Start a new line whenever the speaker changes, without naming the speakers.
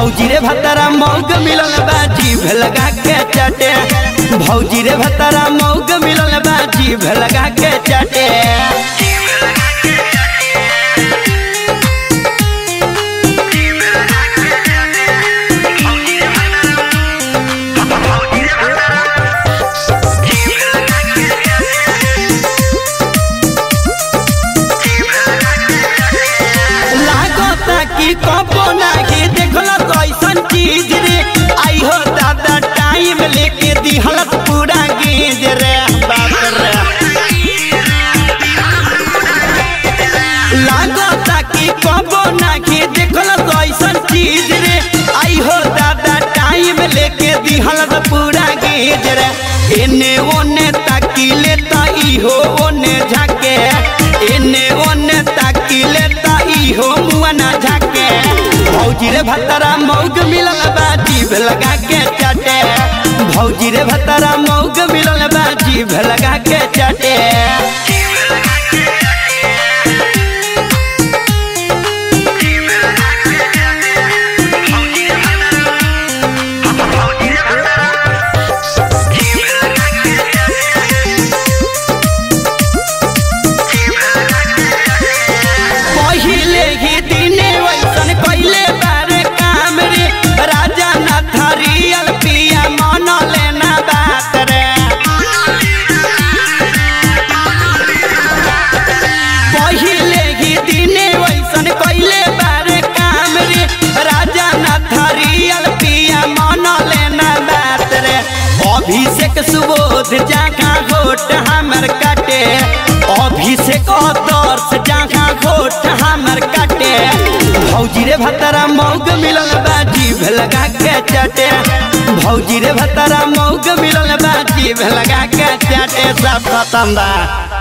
भौजी रे भतारा मौग मिलल बा जीभ लगा के चाटे भौजी रे भतारा मौग मिलल बा जीभ लगा के चाटे लागता कि कबो नाही देखल कैसन चीज रे आई हो दादा टाइम लेके दिहलत पूरा गेज रे बाप रे लागता कि कबो नाही देखल कैसन चीज रे आई हो दादा टाइम लेके दिहलत पूरा गेज रे एने ओने ताकिले त इहो ओने झाके एने ओने ताकिले त इहो मुआ ना झाके भौजी रे भतरा मौग मिलल बा जीभ लगा के चाटे भौजी रे भतरा मौग मिलल बा जीभ लगा के चाटे पहिले ही दिने वैसन कैले बारे काम रे राजा न थरियल पिया मन लेना बात रे पहिले ही दिने वैसन कैले बारे काम रे राजा न थरियल पिया मन लेना बात रे अभिषेक सुबोध जाका घोट हमर काटे अभिषेक दर्श जाका घोट हमर काटे भौजी रे भतरा मौग मिलल बा जीभ लगा के चाटे भौजी रे भतरा मौग मिलल बा जीभ लगा के चाटे सब खत्म बा